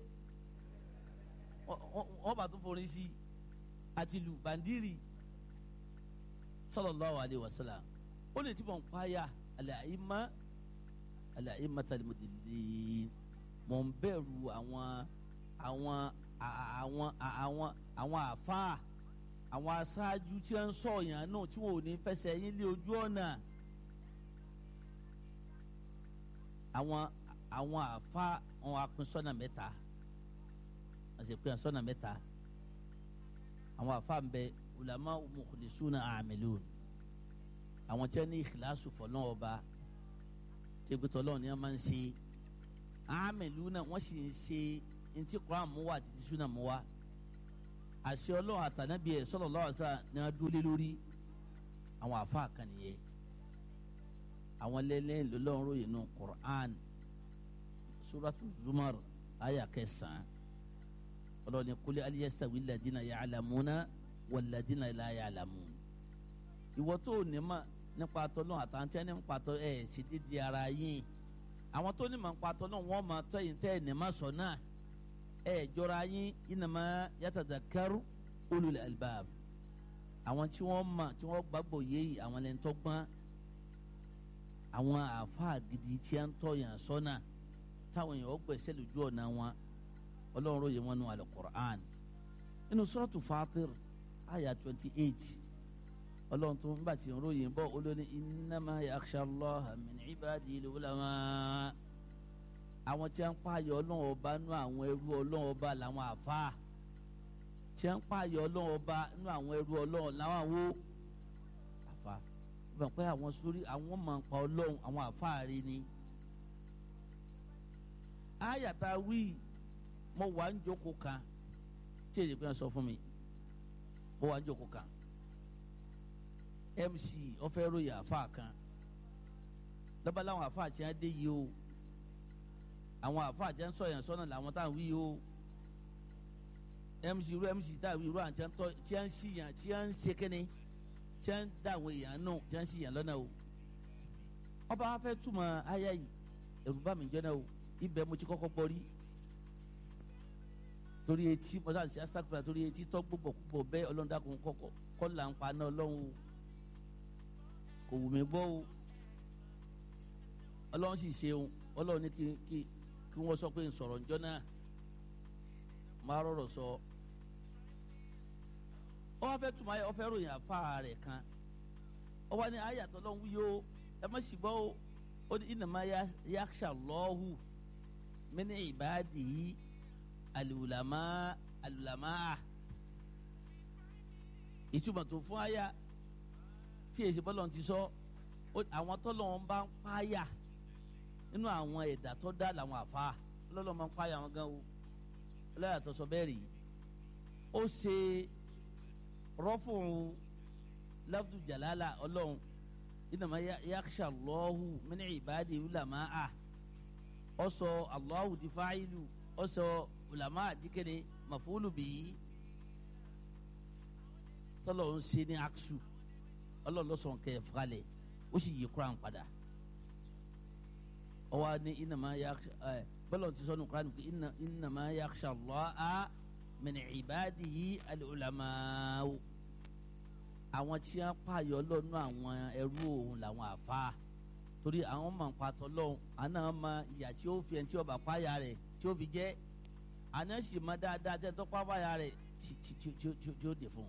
wọn bá tún forin sí àti lu bandiri sallallahu alayhi wa sallam ó lè tí mò ń pààyà àlàyémá àlàyémá talimudilin mò ń bẹ̀rù àwọn àwọn àwọn àwọn àwọn àfáà àwọn aṣáájú tí wọ́n ń sọ̀yàn náà tí wọ́n ò ní fẹsẹ̀ yín lé ojú ọ̀nà. àwọn àwọn àfa wọn apin sọ́nà mẹ́ta wọ́n sì pín sọ́nà mẹ́ta àwọn àfa ń bẹ ulama mukhlisuna amilun àwọn tí wọ́n ní ìkìláṣù fọlọ́ ọba tí ebi tọ́lọ́ ni wọ́n máa ń ṣe amiluna wọ́n sì ń ṣe ntí Quran mú wá àti ti súnà mú wá àṣẹ ọlọ́run àtànábì ẹ̀ sallallahu alaihi wasallam ní wọ́n dúró lé lórí àwọn àfáà kan nìyẹn àwọn lẹ́lẹ́ lọ́lọ́run ròyìn nù Quran suratu Zumar aya kẹsàn-án ọlọ́run ní kul hal yastawi alladhina ya'lamuna walladhina la ya'lamun ìwọ tó ní ma nípa tọ́lọ́ àtàntẹ́ ní nípa tọ́ ẹ̀ ṣe dídí ara yín àwọn tó ní ma nípa tọ́lọ́ wọn máa tọ́ yìí tẹ́ ẹ̀ ní ma sọ náà ẹ̀ jọra yín innama yatadhakkaru ulul albab àwọn tí wọ́n mọ̀ tí wọ́n gbàgbọ́ yé yìí àwọn lẹ́ni tó gbọ́n àwọn àáfàá gidi tí a ń tọ́ yàn sọ́nà táwọn èèyàn ó gbẹ̀sẹ̀ lójú ọ̀nà wọn ọlọ́run ròyìn wọn nù al-Qur'an nínú suratu Fatir àyà twenty eight ọlọ́run tó ń bá ti ń ròyìn bọ́ olóní innama yakhsha Allaha min ibadil ulama àwọn tí a ń pààyàn ọlọ́run ọba nú àwọn ẹrú ọlọ́run ọba làwọn àáfàá tí a ń pààyàn ọlọ́run ọba nú àwọn ẹrú ọlọ́run làwọn àwo àfa ó bẹ̀ pé àwọn sórí àwọn máa ń pa ọlọ́run àwọn àáfàá rí ni. àyàtà wí mo wà ń jókòó kan tí èyí pé wọ́n sọ fún mi mo wà ń jókòó kan mc ọfẹ ròyìn àáfàá kan lọ́ba láwọn àáfàá tí wọ́n dé yìí o àwọn àáfàá tí wọ́n sọ yẹn sọ́nà làwọn táwọn wí yìí o mc irú mc táwọn wí irú àwọn tí wọ́n ń sí yàn tí wọ́n ń ṣe kẹ́ni tí wọ́n ń dá àwọn èèyàn nù tí wọ́n ń sí yàn lọ́nà o ọba wa fẹ́ túmọ̀ ayá yìí ẹ̀rù bá mi jẹ́ náà o ibẹ̀ mo ti kọ́kọ́ gbọ́ rí torí etí mọ́tò àti asakura torí etí tọ́ gbogbo púpọ̀ bẹ́ẹ̀ ọlọ́dàkùn kọ́kọ́ kọ́ là ń pa náà lọ́hùn o kò wù mí gbọ́ o ọlọ́run sì ṣeun ọlọ́run ní kí kí kí wọ́n sọ pé n sọ̀rọ̀ njọ́ náà máa rọ̀rọ̀ sọ ọ wá fẹ́ tuma ọ fẹ́ ròyìn àfa rẹ̀ kan ọ wá ní ayàtọ̀ lọ́hùn wíyó ẹ má sì gbọ́ o ó ní innama yakhsha Allahu min ibadihi al-ulama al-ulama ìtumọ̀ tó fún àyà tí èsì bọ́lọ̀ ti sọ àwọn tọ́lọ̀ ń bá ń páyà nínú àwọn ẹ̀dá tó dá làwọn àfa ọlọ́lọ́ máa ń páyà wọn gan o ọlọ́yà tó sọ bẹ́ẹ̀ rí ó ṣe rọ́fùn lafdu jalala ọlọ́run innama yakhsha Allahu min ibadihi ulama'a ó sọ Allahu di fa'ilu ó sọ ulama dikene mafulu bihi tọ́lọ̀ ń ṣe ní aksu ọlọ́run ló sọ̀n kẹ́ ẹ̀ falẹ̀ ó sì yí kuran padà ọwọ́ ni innama yakhsha ẹ bọ́lọ̀ ti sọ́nu kuran pé innama yakhsha Allaha min ibadihi al-ulama'u àwọn tí wọ́n pààyàn lọ́nà àwọn ẹrú òun làwọn àfa torí àwọn máa ń patọ́ lọ́hùn àná ma ìyà tí ó fi ẹni tí ó bá pààyà rẹ̀ tí ó fi jẹ́ àná sì má dáadáa tẹ́ tó pààyà rẹ̀ tí ó dè fún un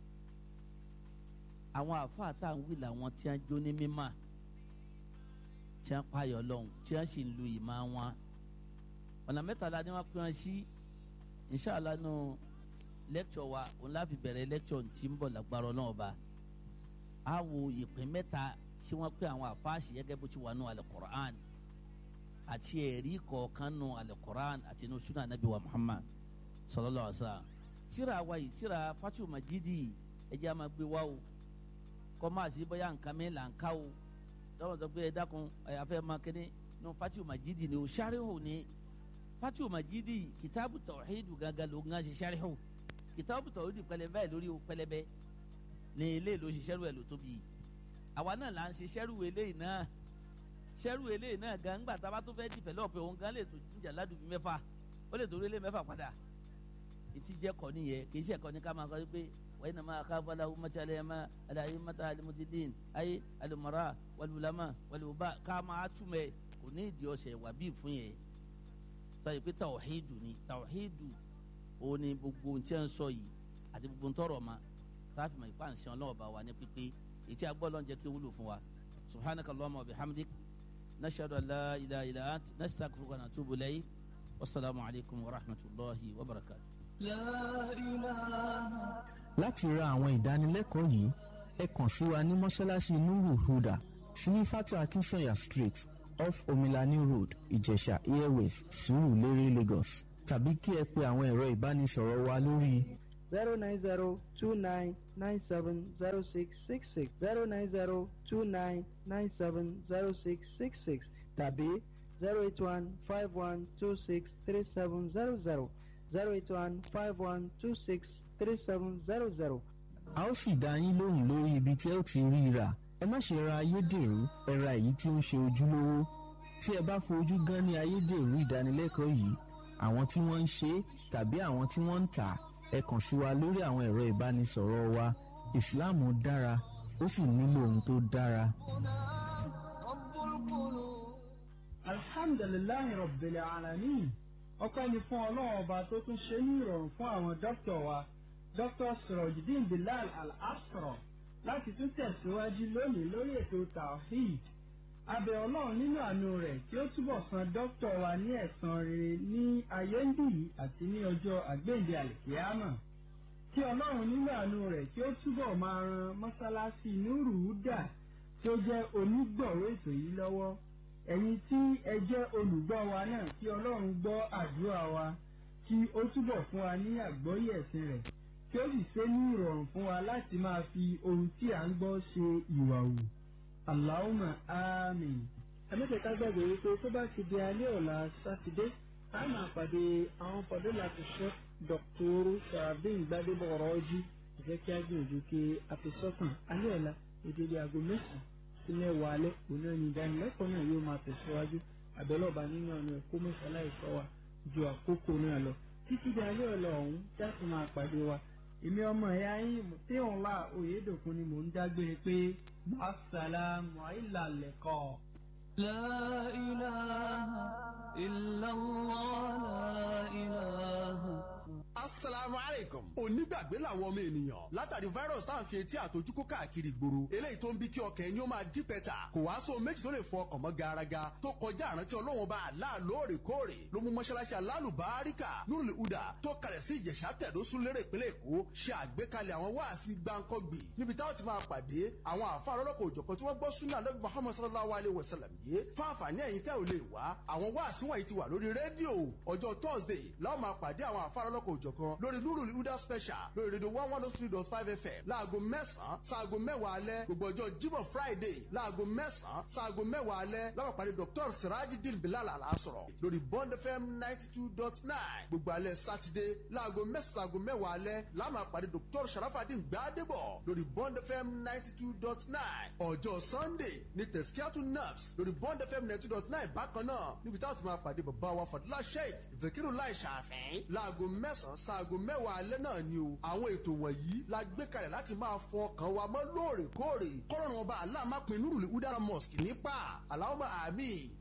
àwọn àáfàá tá à ń wí làwọn tí wọ́n jó ní mímà tí wọ́n payọ̀ lọ́hùn tí wọ́n sì ń lu ìmọ̀ wọn ọ̀nà mẹ́tàlá ni wọ́n pín wọn sí inṣàlá nù lẹ́kṣọ̀ wa òun láfi bẹ̀rẹ̀ lẹ́kṣọ̀ tí ń bọ̀ lágbára náà ọba á wo ìpín mẹ́ta tí wọ́n pín àwọn àáfàá sí gẹ́gẹ́ bó ti wà nù al-Qur'an àti ẹ̀rí kọ̀ọ̀kan nù al-Qur'an àti nù sunnah nabi wa Muhammad sallallahu alaihi wasallam tíra wa yìí tíra Fathul Majidi ẹ̀jẹ̀ á máa gbé wá o kọ́máàsì bóyá nǹkan mi là ń ká o tọ́wọ́n sọ pé ẹ dákun ẹ̀yàfẹ́ máa kéde ní Fathul Majidi ni o sarihu ni Fathul Majidi kìtàbù tawhidu gangan ló ń gan ṣe sarihu kìtàbù tawhidu pẹlẹbẹ lórí o pẹlẹbẹ ní ilé ló ṣe sẹ́rù ẹ̀ ló tóbi àwa náà là ń ṣe sẹ́rù eléyìí náà sẹ́rù eléyìí náà gan ńgbà tá a bá tó fẹ́ dìfẹ́lọ́pẹ̀ òun gan lè tó jíjà ládùúgbò mẹ́fà ó lè torí ilé mẹ́fà padà ìtì jẹ́ kọ́ nìyẹn kì í ṣe ẹ̀kọ́ ní ká máa kọ́ pé وإنما أخاف له مثل العلماء الأئمة المجدين أي الأمراء والعلماء والوباء كما أتومي kò ní ìdí ọ̀sẹ̀ wà bí fún yẹn sọyìn pé tàwọ̀hídù ni tàwọ̀hídù òun ni gbogbo ohun tí wọ́n ń sọ yìí àti gbogbo ń tọrọ ma táàfin mọ̀ ìpá ǹsẹ̀ ọlọ́wọ́ bá wa ní pípé ètí agbọ́dọ̀ ń jẹ́ kí ó wúlò fún wa subhanaka allahumma wa bihamdik nashhadu an la ilaha illa ant nastaghfiruka wa natubu ilayk wasalaamu alaykum wa rahmatulahi wa barakatuh. láti ra àwọn ìdánilẹ́kọ̀ọ́ yìí ẹ kàn sí wa ní mọ́ṣáláṣí nuru huda sí fatu akinsanya street off omilani road ìjẹ̀ṣà airways sùúrùlérè lagos tàbí kí ẹ pe àwọn ẹ̀rọ ìbánisọ̀rọ̀ wa lórí zero nine zero two nine nine seven zero six six six zero nine zero two nine nine seven zero six six six tàbí zero eight one five one two six three seven zero zero zero eight one five one two six three seven zero zero. a ó sì dá yín lóhùn lórí ibi tí ẹ ó ti rí i rà ẹ má ṣe ra ayédèrú ẹ ra èyí tí ó ń ṣe ojúlówó tí ẹ bá fojú gan ní ayédèrú ìdánilẹ́kọ̀ọ́ yìí àwọn tí wọ́n ń ṣe é tàbí àwọn tí wọ́n ń tà á ẹ kàn sí wa lórí àwọn ẹ̀rọ ìbánisọ̀rọ̀ wa ìsìláàmù dára ó sì nílò ohun tó dára. alhamdulilayi rabbil alamin ọpẹ́ ni fún ọlọ́run ọba tó tún ṣe ní ìrọ̀rùn fún àwọn dókítà wa dr sirojidin bilal al-asra láti tún tẹ̀síwájú lónìí lórí ètò tawhid abẹ ọlọ́run nínú àánú rẹ̀ tí ó túbọ̀ san dókítà wa ní ẹ̀san rere ní ayé ń bì yìí àti ní ọjọ́ àgbéǹde àlìkíyàmà kí ọlọ́run nínú àánú rẹ̀ tí ó túbọ̀ máa ran mọ́sálásí núrù húdà tí ó jẹ́ onígbọ̀wọ́ ètò yìí lọ́wọ́ ẹ̀yin tí ẹ jẹ́ olùgbọ́ wa náà kí ọlọ́run gbọ́ àdúrà wa kí ó túbọ̀ fún wa ní àgbọ́yé ẹ̀sìn rẹ̀ kí ó sì ṣe ní ìrọ̀rùn fún wa láti máa fi ohun tí à ń gbọ́ ṣe ìwà wù. Allahumma àmín. Ẹ̀mẹ́tẹ̀ẹ̀ká gbàgbé wípé tó bá ti di alẹ́ ọ̀la Sátidé, a máa pàdé àwọn pàdé láti ṣe Dr. Sàbíìn Gbadébọ̀ ọ̀rọ̀ ọjí. Ìfẹ́ kí á gbìyànjú kí a fi sọ́kàn alẹ́ ọ̀la ìdílé aago mẹ́sàn-án sí mẹ́wàá alẹ́ òun náà ni ìdánilẹ́kọ̀ọ́ náà yóò máa tẹ̀síwájú. Àbẹ̀lọ́ba nínú ọ̀nà ẹ̀kọ́ mẹ́sàn-án láìsọ wa ju àkókò náà lọ. Títí di alẹ́ ọ̀la ọ̀hún jáde máa pàdé wa èmi ọmọ ẹ̀yà yín tí òun la òyedòkun ni mò ń dágbére pé masalamu àìlàlẹ̀kọ̀. لا إله إلا الله لا إله asalaamu aleykum. onígbàgbé làwọn ọmọ ènìyàn látàrí virus tá à ń fi etí àtọjú kó káàkiri ìgboro eléyìí tó ń bí kí ọkàn ẹni ó máa dí pẹ́tà kò wá sóhun méjì tó lè fọ ọkàn mọ́ garaga tó kọjá àrántí ọlọ́wọ́n bá àlá lóòrèkóòrè ló mú mọ́ṣáláṣí alálùbáríkà nurul huda tó kalẹ̀ sí ìjẹ̀ṣà tẹ̀dọ́sùn lérè ìpínlẹ̀ èkó ṣe àgbékalẹ̀ àwọn wáàsí gbáǹkọ́gbì níbi táwọn ti máa pàdé àwọn àfa lọ́lọ́kọ̀ òjọ̀kan tí wọ́n gbọ́ súnà lọ́bí muhammad sallallahu alayhi wa sallam yé fún àǹfààní ẹ̀yin tẹ́ ò lè wá àwọn wáàsí wọ̀nyí ti wà lórí rédíò ọjọ́ thursday láwọn máa pàdé àwọn àfa lọ́lọ́kọ̀ òjọ̀kan lórí nurul huda special lórí rédíò one one oh three dot five fm láago mẹ́sàn-án sáago mẹ́wàá alẹ́ gbogbo ọjọ́ jímọ̀ friday láago mẹ́sàn-án sáago mẹ́wàá alẹ́ láwọn pàdé dr sirajidin bilal alasọ̀rọ̀ lórí bond fm ninety two dot nine gbogbo alẹ́ sátidé láago mẹ́sàn-án sáago mẹ́wàá alẹ́ láwọn máa pàdé dr sharafadin gbadebo lórí bond fm ninety two dot nine ọjọ́ sunday ní tẹ̀síkíátù naps lórí bond fm ninety two dot nine bákan náà níbi táwọn ti máa pàdé bàbá wa fadúlá sheik ìfẹ̀kírù láì ṣàfẹ́ láago mẹ́sàn-án sáago mẹ́wàá alẹ́ náà ni o àwọn ètò wọ̀nyí la gbé kalẹ̀ láti máa fọ ọkàn wa mọ́ lóòrèkóòrè kọ́lọ́run ọba aláàmápin nurul udara mosque nípa aláwọ̀ àmì